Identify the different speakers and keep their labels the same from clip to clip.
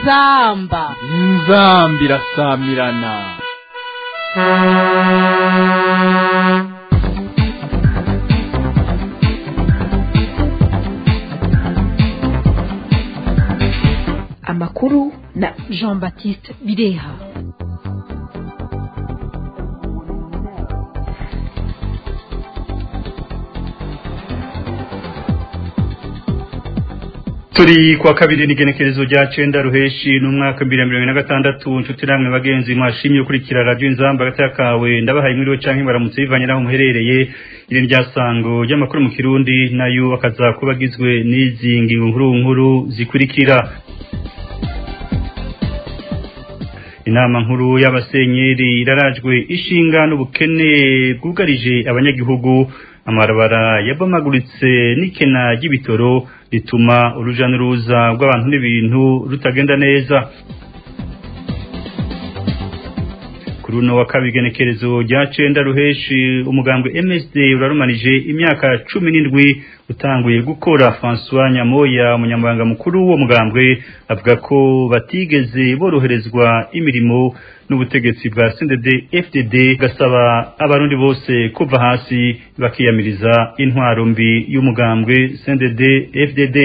Speaker 1: inzamba
Speaker 2: inzamba irasamirana
Speaker 3: amakuru na
Speaker 1: jean baptiste bireha
Speaker 4: turi kwa kabiri n'igenekerezo rya cenda ruheshi n'umwaka bibiri na mirongo ine na gatandatu nshuti namwe bagenzi mwashimye gukurikira radiyo inzamba hagati y'akawe ndabahaye inkuru canke baramutse bivanye n'aho muherereye iri rya sango ry'amakuru mu kirundi nayo akaza kuba agizwe n'izi ngingo nkuru nkuru zikurikira inama nkuru y'abasenyeri irarajwe ishinga n'ubukene bwugarije abanyagihugu amabarabara yabomaguritse n'ikena ry'ibitoro rituma uruja n'uruza rw'abantu n'ibintu rutagenda neza kuri uno wa kabiri igenekerezo rya cenda ruheshi umugambwe MSD urarumanije imyaka cumi n'indwi utanguye gukora François Nyamoya umunyamabanga mukuru w'uwo mugambwe avuga ko batigeze boroherezwa imirimo n'ubutegetsi bwa CNDD FDD gasaba abarundi bose kuva hasi bakiyamiriza intwaro mbi y'umugambwe CNDD FDD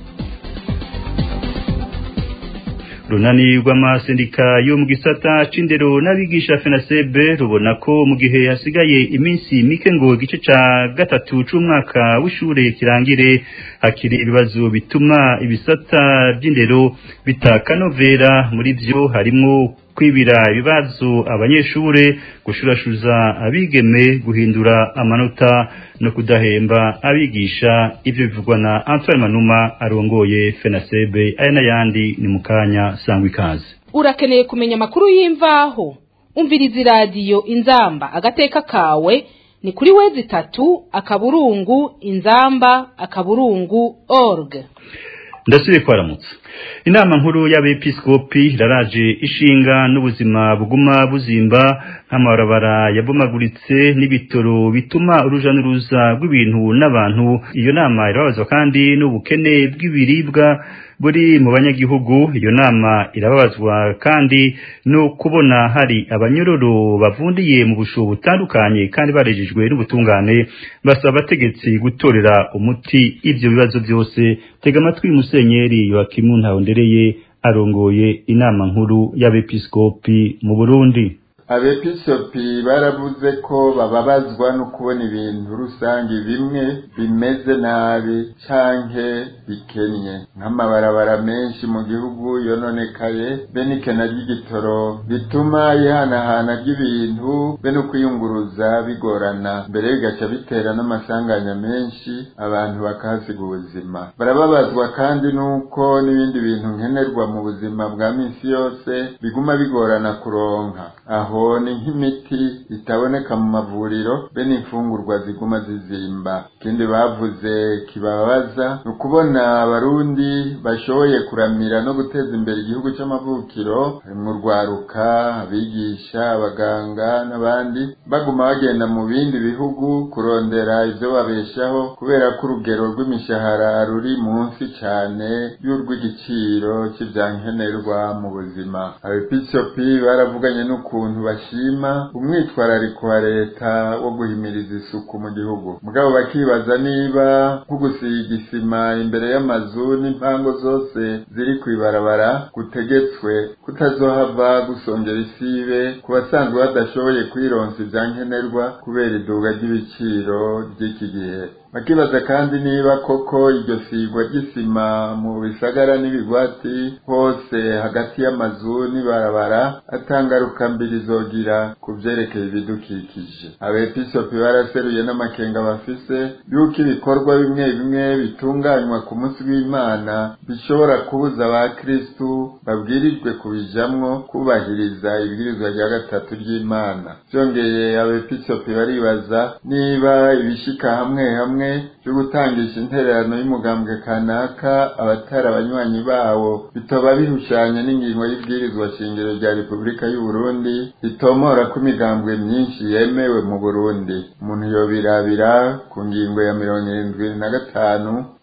Speaker 4: runani rw'amasendika yo mu gisata c'indero n'abigisha fenasebe rubona ko mu gihe hasigaye iminsi mike ngo igice ca gatatu c'umwaka w'ishure kirangire hakiri ibibazo bituma ibisata vy'indero bitakanovera muri vyo harimwo kwibira ibibazo abanyeshure gushurashuza abigeme guhindura amanota no kudahemba abigisha ivyo bivugwa na Antoine Manuma arongoye FENASEB aya n'ayandi ni mukanya sangwa ikaze
Speaker 1: urakeneye kumenya amakuru y'imvaho umviriza iradiyo inzamba agateka kawe ni kuri wezi itatu akaburungu inzamba akaburungu org
Speaker 4: ndasubiye kwaramutsa inama nkuru y'abepiskopi iraraje ishinga n'ubuzima buguma buzimba nk'amabarabara yabomaguritse n'ibitoro bituma uruja n'uruza rw'ibintu n'abantu iyo nama irababazwa kandi n'ubukene bw'ibiribwa buri mu banyagihugu iyo nama irababazwa kandi no kubona hari abanyororo bavundiye mu busho butandukanye kandi barejejwe n'ubutungane basaba abategetsi gutorera umuti ivyo bibazo byose tega amatwi musenyeri Yoakimu Ntahondereye arongoye inama nkuru y'abepiskopi mu Burundi
Speaker 5: abepiskopi baravuze ko bababazwa no kubona ibintu rusange bimwe bimeze nabi canke bikennye nk'amabarabara menshi mu gihugu yononekaye be n'ikena ry'igitoro bituma ihanahana ry'ibintu be no kwiyunguruza bigorana mbere bigaca bitera n'amasanganya menshi abantu bakahasiga ubuzima barababazwa kandi n'uko n'ibindi bintu nkenerwa mu buzima bwa minsi yose biguma bigorana kuronka aho ni nk'imiti itaboneka mu mavuriro be n'imfungurwa ziguma zizimba ikindi bavuze kibabaza ni ukubona abarundi bashoboye kuramira no guteza imbere igihugu c'amavukiro harimwo urwaruka abigisha abaganga n'abandi baguma bagenda mu bindi bihugu kurondera ivyo babeshaho kubera ko urugero rw'imishahara ruri munsi cane y'urw'igiciro c'ivyankenerwa mu buzima abepiskopi baravuganye n'ukuntu bashima umwitwarariko wa leta wo guhimiriza isuku mu gihugu mugabo bakibaza niba nko gusiga isima imbere y'amazu n'impango zose ziri kw'ibarabara gutegetswe kutazohava gusongera isibe ku basanzwe badashoboye kwironsa ivyankenerwa kubera iduga ry'ibiciro ry'iki gihe bakibaza kandi niba koko iryo sigwa ry'isima mu bisagara n'ibigwati hose hagati y'amazu n'ibarabara atangaruka mbiri zogira ku vyerekeye ibidukikije abepiskopi baraseruye n'amakenga bafise yuko ibikorwa bimwe bimwe bitunganywa ku munsi w'imana bishobora kubuza abakristu babwirijwe kubijamwo kubahiriza ibwirizwa rya gatatu ry'imana vyongeye abepiskopi baribaza niba ibishika hamwe hamwe byo gutangisha intererano y'umugambwe kanaka abatari abanywanyi bawo bitoba bihushanya n'ingingo y'ibwirizwa shingiro rya repubulika y'u Burundi ritomora ko imigambwe myinshi yemewe mu Burundi umuntu yobirabira ku ngingo ya mirongo irindwi na gatanu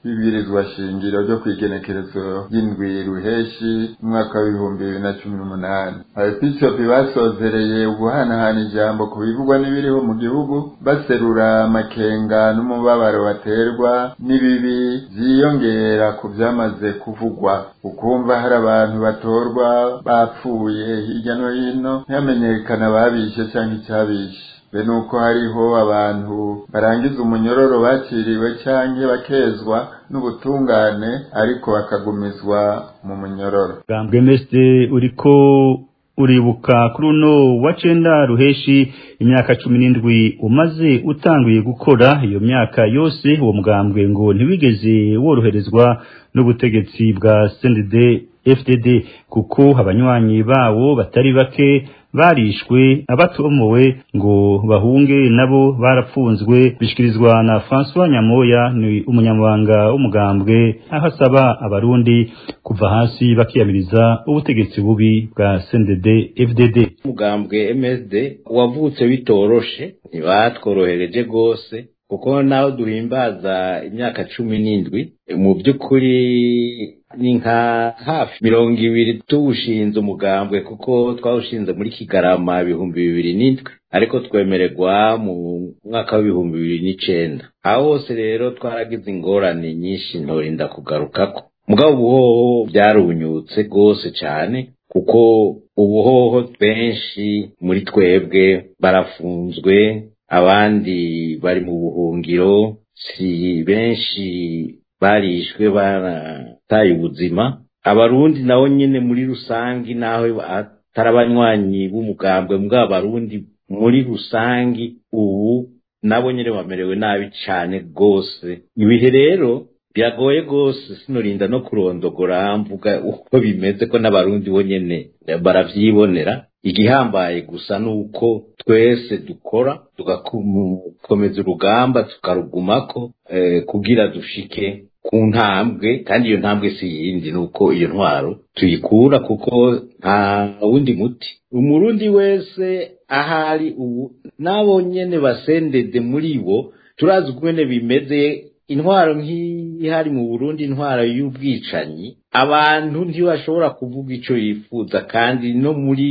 Speaker 5: bibwirizwa shingiro ryo kwigenekerezo y'indwi ruheshi umwaka w'ibihumbi bibiri na cumi n'umunani abepiskopi basozereye uguhanahana ijambo ku bivugwa n'ibiriho mu gihugu baserura amakenga n'umubabaro baterwa n'ibibi vyiyongera ku vyamaze kuvugwa ukumva hari abantu batorwa bapfuye hirya no hino ntihamenyekana ababishe canke icabishe be nuko hariho abantu barangiza umunyororo baciriwe canke bakezwa n'ubutungane ariko bakagumizwa mu munyororo
Speaker 4: bwambwe meste uriko uribuka kuri uno wa cenda ruheshi imyaka cumi n'indwi umaze utanguye gukora iyo myaka yose uwo mugambwe ngo ntiwigeze woroherezwa n'ubutegetsi bwa CNDD FDD kuko abanywanyi bawo batari bake barishwe abatomowe ngo bahunge nabo barapfunzwe bishikirizwa na François Nyamoya ni umunyamabanga w'umugambwe aho asaba abarundi kuva hasi bakiyamiriza ubutegetsi bubi bwa CNDD FDD
Speaker 6: umugambwe MSD wavutse bitoroshe ntibatworohereje rwose kuko naho duhimbaza imyaka cumi n'indwi mu by'ukuri ni nka hafi mirongo ibiri tuwushinze umugambwe kuko twawushinze muri kigarama ibihumbi bibiri n'indwi ariko twemererwa mu mwaka w'ibihumbi bibiri n'icenda aho hose rero twaragize ingorane nyinshi ntorinda kugarukako mugabo ubuhoho byarunyutse rwose cyane kuko ubuhoho benshi muri twebwe barafunzwe abandi bari mu buhungiro si benshi barishwe barataye ubuzima abarundi nabo nyene muri rusangi naho atari abanywanyi b'umugambwe mbwa abarundi muri rusangi ubu nabo nyene bamerewe nabi cane rwose ibihe rero biragoye rwose sinorinda no kurondogora mvuga uko bimeze ko n'abarundi bo nyene baravyibonera igihambaye gusa nuko twese dukora tugakomeza urugamba tukarugumako eh, kugira dushike ku ntambwe kandi iyo ntambwe si yindi nuko iyo ntwaro tuyikura kuko nta wundi muti umurundi wese ahari ubu nabo nyene basendede muri bo turazi ukwene bimeze intwaro nk'ihari mu Burundi intwaro y'ubwicanyi abantu ntibashobora kuvuga ico yifuza kandi no muri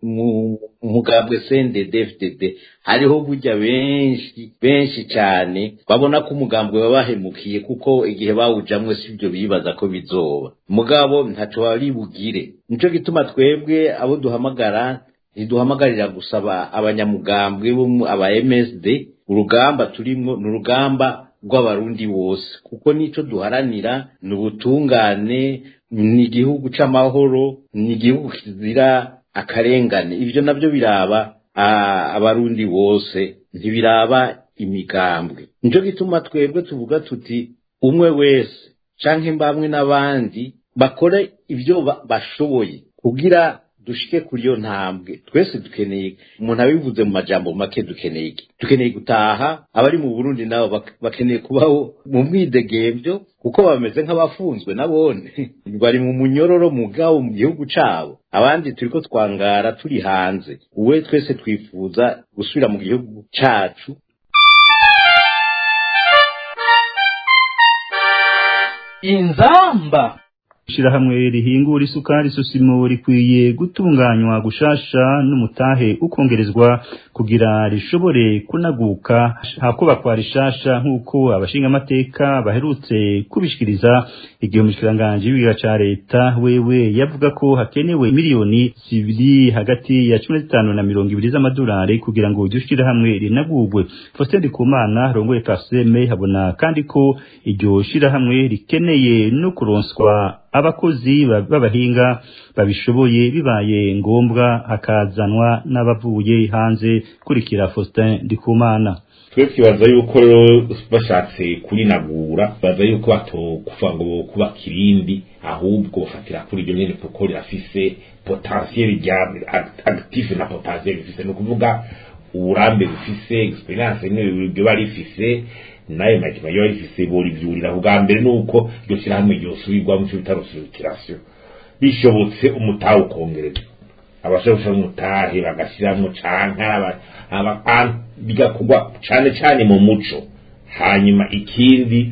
Speaker 6: mu mugambwe CNDD-FDD hariho burya benshi benshi cyane babona ko umugambwe wabahemukiye kuko igihe bawujamwe sibyo bibaza ko bizoba mugabo ntaco bari bugire nico gituma twebwe abo duhamagara ntiduhamagarira gusaba abanyamugambwe bo aba MSD urugamba turimwo ni urugamba rw'abarundi bose kuko nico duharanira ni ubutungane ni igihugu c'amahoro ni igihugu kizira akarengane ivyo navyo biraba abarundi bose ntibiraba imigambwe nico gituma twebwe tuvuga tuti umwe wese canke mbamwe n'abandi bakore ivyo bashoboye kugira dushike kuri iyo ntambwe twese dukeneye umuntu abivuze mu majambo make dukeneye iki dukeneye gutaha abari mu burundi nabo bakeneye kubaho mu mwidegemvyo kuko bameze nk'abafunzwe nabone bari mu munyororo mugabo mu gihugu cabo abandi turiko twangara turi hanze uwe twese twifuza gusubira mu gihugu cacu
Speaker 2: inzamba
Speaker 4: ishirahamwe rihingura isukari sosimo rikwiye gutunganywa gushasha n'umutahe ukongerezwa kugira rishobore kunaguka hakubakwa rishasha nk'uko abashingamateka baherutse kubishikiriza igihe umushikiranganji w'ibiga ca leta wewe yavuga ko hakenewe miliyoni zibiri hagati ya cumi na zitanu na mirongo ibiri z'amadolari kugira ngo iryo shirahamwe rinagurwe Faustin Ndikumana rongoye Kaseme habona kandi ko iryo shirahamwe rikeneye no kuronswa abakozi b'abahinga babishoboye bibaye ngombwa hakazanwa n'abavuye hanze kurikira Faustin Ndikumana
Speaker 7: twe twibaza yuko rero bashatse kurinagura baza yuko batokuva ngo kuba kirindi ahubwo bafatira kuri iryo nyene kuko rirafise potentiel rya active na potentiel rifise ni ukuvuga uburambe bufise experience n'ibyo bari rifise nayo majima yo rifise borivyurira ubwa mbere nuko iryo shirahamwe ryosubirwa mu cyo bita restructuration bishobotse umutahe ukongerezwa abashobora umutahe bagashiramwo canke bigakorwa cane cane mu muco hanyuma ikindi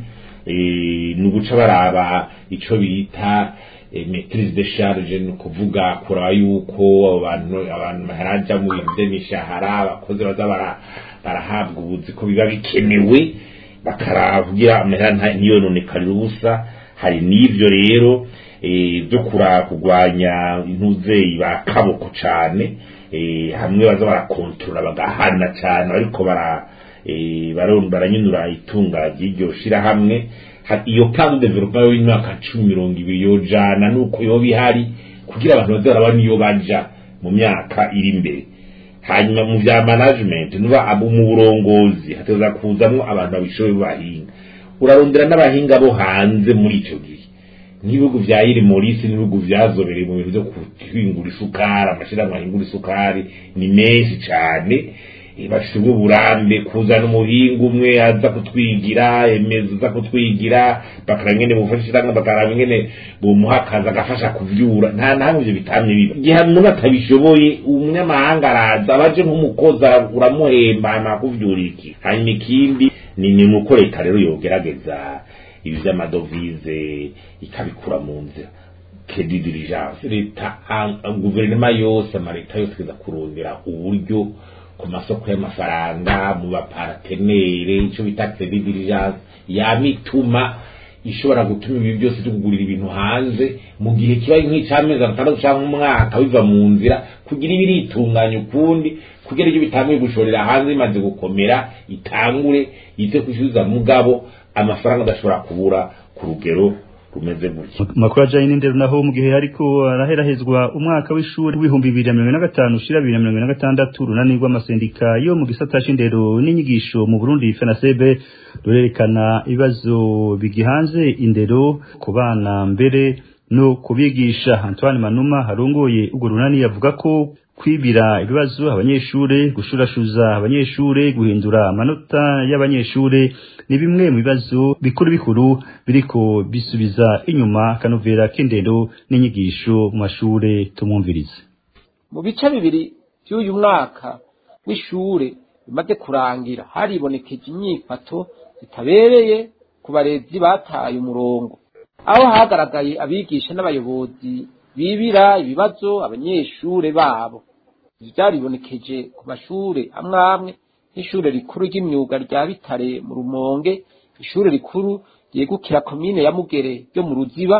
Speaker 7: eh, ni uguca baraba ico bita eh, maitrise de charge ni ukuvuga kuraba yuko abo bantu abantu baharaja mu bintu vy'imishahara abakozi baza bara- barahabwa ubuzi ko biba bikenewe bakaravugira amahera nta- ntiyononekare ubusa hari n'ivyo rero eh, byo kura kurwanya intuzeyi ba kaboko cane eh, hamwe baza barakontorora bagahana cane ariko bara eh, baron- baranyunura itunga ry'iryo shirahamwe Ha- iyo plan de development y'imyaka cumi mirongo ibiri yojana nuko yoba ihari kugira abantu baze barabona iyo baja mu myaka iri imbere hanyuma mu bya management nuba abo mu burongozi hateza kuzamwo abantu babishoboye b'abahinga urarondera n'abahinga bo hanze muri ico gihe nk'ibihugu vya iri morisi n'ibihugu vyazobereye mu bintu vyo guhingura isukari amashirahamwe ahingura isukari ni menshi cane Eh, bafise ubwo burambe kuzana umuhinga umwe aza kutwigira emeza aza kutwigira bakaraba ingene bufashishanga bakaraba ingene bumuha akazi agafasha kuvyura nta nahamwe ivyo bitamye biba igihe umuntu atabishoboye umunyamahanga araza abaje nk'umukozi ara- uramuhemba hama akuvyura iki hanyuma ikindi ni ni nuko leta rero yogerageza ibi vy'amadovize ikabikura mu nzira credit diligence leta a- a- guverinoma yose amaleta yose kiza kurondera uburyo ku masoko y'amafaranga mu baparatenere ico bita credit diligence yamituma ishobora gutuma ibi byose byo kugurira ibintu hanze mu gihe kiba nk'icamezi atandatu canke umwaka biva mu nzira kugira ibiritunganya ukundi kugira ibyo bitanguye gushorera hanze bimaze gukomera itangure yite kwishyuza mugabo amafaranga adashobora kubura ku rugero rumeze gutya
Speaker 4: makuru ajanye n'indero naho mu gihe hariko araherahezwa umwaka w'ishuri w'ibihumbi bibiri na mirongo ine na gatanu ushira bibiri na mirongo ine na gatandatu urunani rw'amasendika yo mu gisata c'indero n'inyigisho mu burundi fenasebe rurerekana ibibazo bigihanze indero ku bana mbere no kubigisha antoine manuma harongoye urwo runani yavuga ko kwibira ibibazo abanyeshure gushurashuza abanyeshure guhindura amanota y'abanyeshure ni bimwe mu bibazo bikuru bikuru biriko bisubiza inyuma kanovera k'indero n'inyigisho mu mashure tumwumvirize
Speaker 8: mu bice bibiri by'uyu mwaka w'ishure bimaze kurangira haribonekeje inyifato zitabereye ku barezi bataye umurongo aho hagaragaye abigisha n'abayobozi bibira ibibazo abanyeshure babo Ibi byaribonekeje ku mashure amwe amwe nk'ishure rikuru ry'imyuga rya bitare mu rumonge ishure rikuru ryegukira komine ya mugere ryo mu ruziba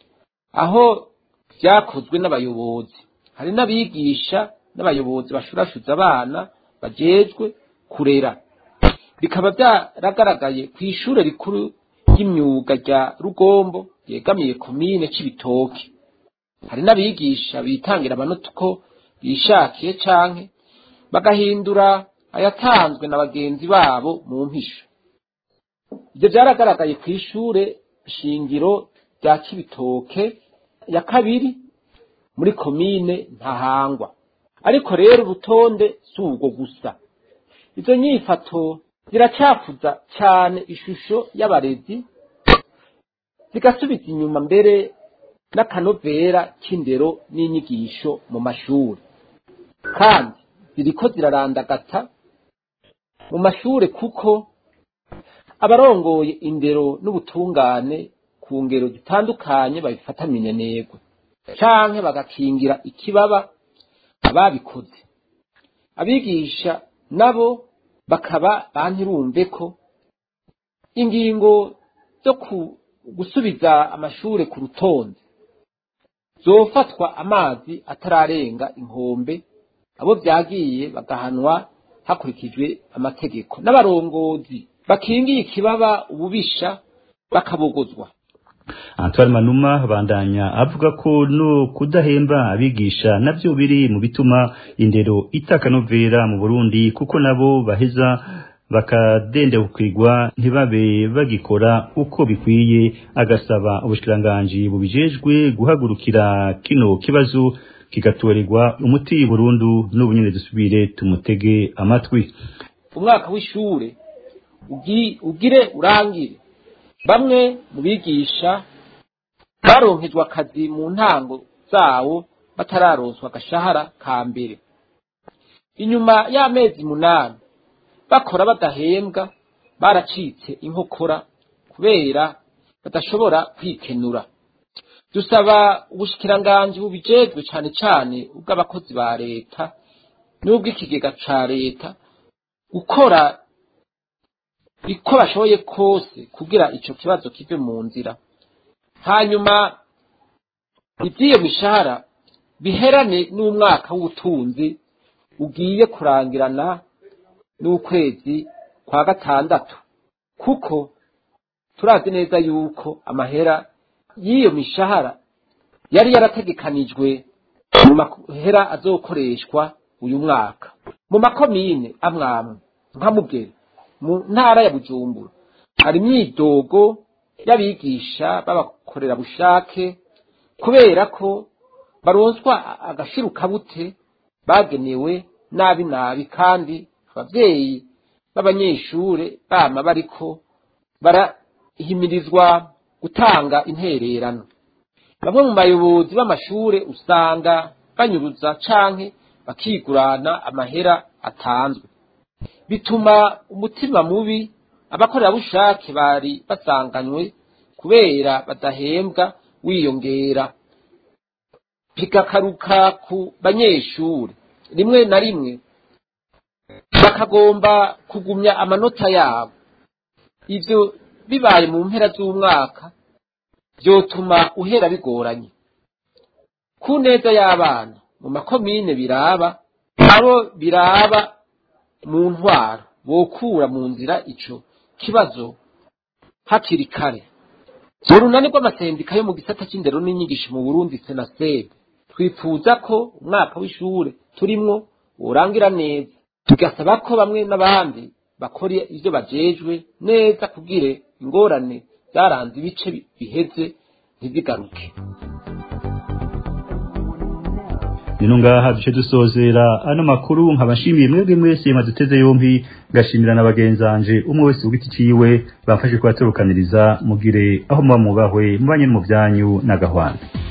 Speaker 8: aho vyakozwe n'abayobozi hari n'abigisha n'abayobozi bashurashuza abana bajejwe kurera bikaba byaragaragaye ku ishure rikuru ry'imyuga rya rugombo ryegamiye komine c'ibitoke hari n'abigisha bitangira amanota uko bishakiye canke bagahindura ayatanzwe na bagenzi babo mu mpisho ibyo byaragaragaye ku ishure shingiro rya kibitoke ya kabiri muri komine ntahangwa ariko rero urutonde si ubwo gusa izo nyifato ziracafuza cyane ishusho y'abarezi zigasubiza inyuma mbere n'akanovera k'indero n'inyigisho mu mashuri kandi ziriko zirarandagata mu mashure kuko abarongoye indero n'ubutungane ku ngero zitandukanye babifata minenegwe canke bagakingira ikibaba ababikoze abigisha nabo bakaba bantirumve ko ingingo zo ku- gusubiza amashure ku rutonde zofatwa amazi atararenga inkombe abo vyagiye bagahanwa hakurikijwe amategeko n'abarongozi bakingiye ikibaba ububisha bakabogozwa
Speaker 4: Antoine Manuma bandanya avuga ko no kudahemba abigisha navyo biri mu bituma indero itakanovera mu Burundi kuko nabo baheza bakadendebukirwa ntibabe bagikora uko bikwiye agasaba ubushikiranganji bubijejwe guhagurukira kino kibazo kigatorerwa umuti burundu n'ubunyene dusubire tumutege amatwi
Speaker 8: umwaka w'ishure ugi- ugire urangire bamwe mu bigisha baronkejwe akazi mu ntango zawo batararonswa agashahara ka mbere inyuma y'amezi munani bakora badahembwa baracitse inkokora kubera badashobora kwikenura dusaba ubushikiranganji bubijejwe cane cane ubw'abakozi ba leta n'ubw'ikigega ca leta gukora uko bashoboye kose kugira ico kibazo kive mu nzira hanyuma iby'iyo mishahara biherane n'umwaka w'ubutunzi ugiye kurangirana n'ukwezi kwa gatandatu kuko turazi neza yuko amahera y'iyo mishahara yari yarategekanijwe mu mahera azokoreshwa uyu mwaka mu makomine amwamwe nka mugere mu ntara ya bujumbura hari imyidogo y'abigisha b'abakorerabushake kubera ko baronswa agashirukabute bagenewe nabi nabi kandi abavyeyi b'abanyeshure bama bariko barahimirizwa gutanga intererano bamwe mu bayobozi b'amashure usanga banyuruza canke bakigurana amahera atanzwe bituma umutima mubi abakorerabushake bari basanganywe kubera badahembwa wiyongera bigakaruka ku banyeshure rimwe na rimwe bakagomba kugumya amanota yabo ivyo bibaye mu mpera z'umwaka vyotuma uhera bigoranye ku neza y'abana mu makomine biraba abo biraba mu ntwaro bokura mu nzira ico kibazo hakiri kare urunani rw'amasendika yo mu gisata c'indero n'inyigisho mu burundi senasebe twifuza ko umwaka w'ishure turimwo worangira neza tugasaba ko bamwe n'abandi bakora ivyo bajejwe neza kugira ingorane zaranze ibice biheze ntizigaruke
Speaker 4: nino ngaha duce dusozera ano makuru nkabashimiye mwebwe mwese maduteze yompi ngashimira na bagenzanje umwe wese ugiti ciwe bafashe kubaterukaniriza mugire aho muba mubahwe mubanye mu byanyu n'agahwana